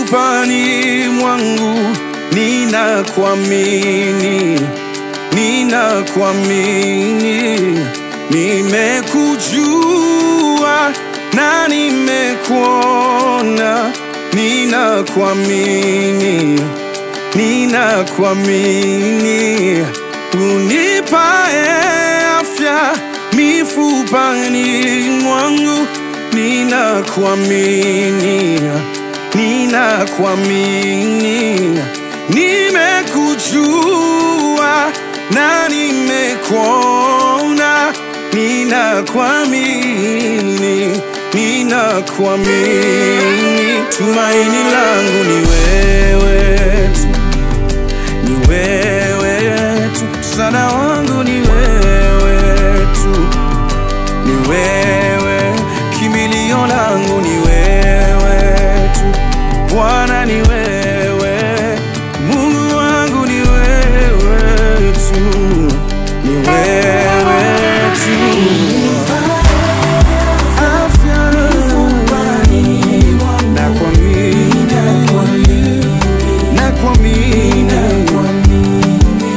mifupani mwangu ninakuamini, ninakuamini, nimekujua na nimekuona, ninakuamini, ninakuamini, unipae afya mifupani mwangu, ninakuamini, ninakuamini, nimekujua na nimekuona, ninakuamini, ninakuamini, tumaini langu ni wewe tu ni wewe tu, msaada wangu ni wewe tu, ni wewe, kimbilio langu ni wewe tu, Bwana ni wewe, Mungu wangu ni wewe tu, ni wewe tu. Afya nakuamini, nakuamini,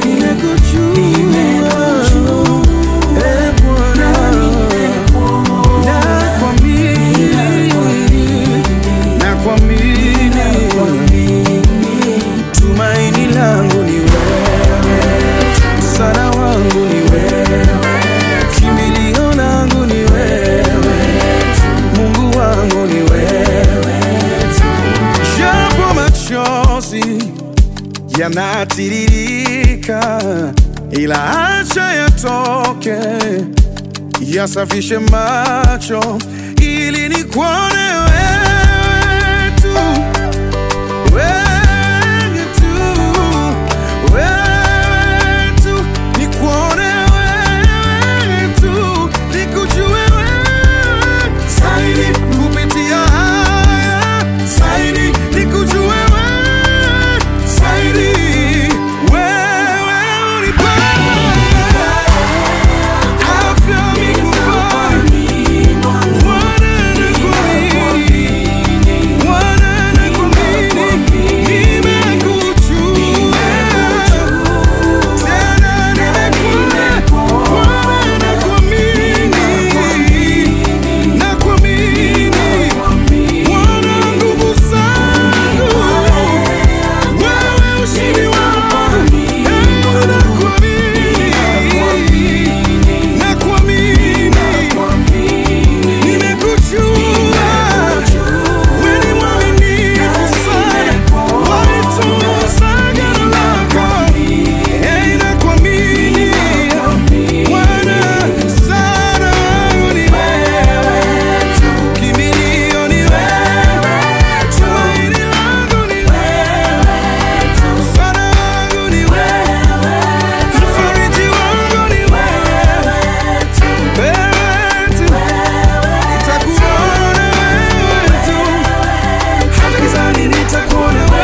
nimekujua, eh, Bwana, nakuamini, nakuamini, tumaini langu ni wewe, msaada wangu ni wewe, kimbilio langu ni wewe, Mungu wangu ni wewe, japo machozi yanatiririka, ila acha yatoke, yasafishe macho ili nikuone wewe tu, wewe tu, wewe tu, nikuone wewe tu, nikujue wewe zaidi kupitia haya zaidi, nikujue wewe zaidi, wewe unipae afya mifupani Nimekujua wewe ni mwaminifu sana, walitunza agano lako. Eh, nakuamini Bwana, msaada wangu ni wewe tu, kimbilio ni wewe tu, tumaini langu ni wewe tu, msaada wangu ni wewe tu, mfariji wangu ni wewe tu, wewe tu, nitakuona wewe tu hata gizani nitakuona wewe,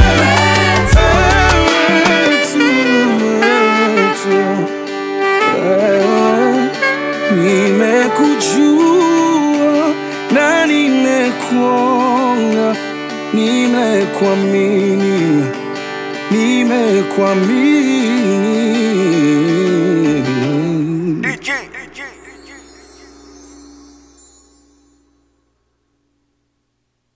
wewe tu, wewe tu, wewe. Nimekujua na nimekuona, nimekuamini, nimekuamini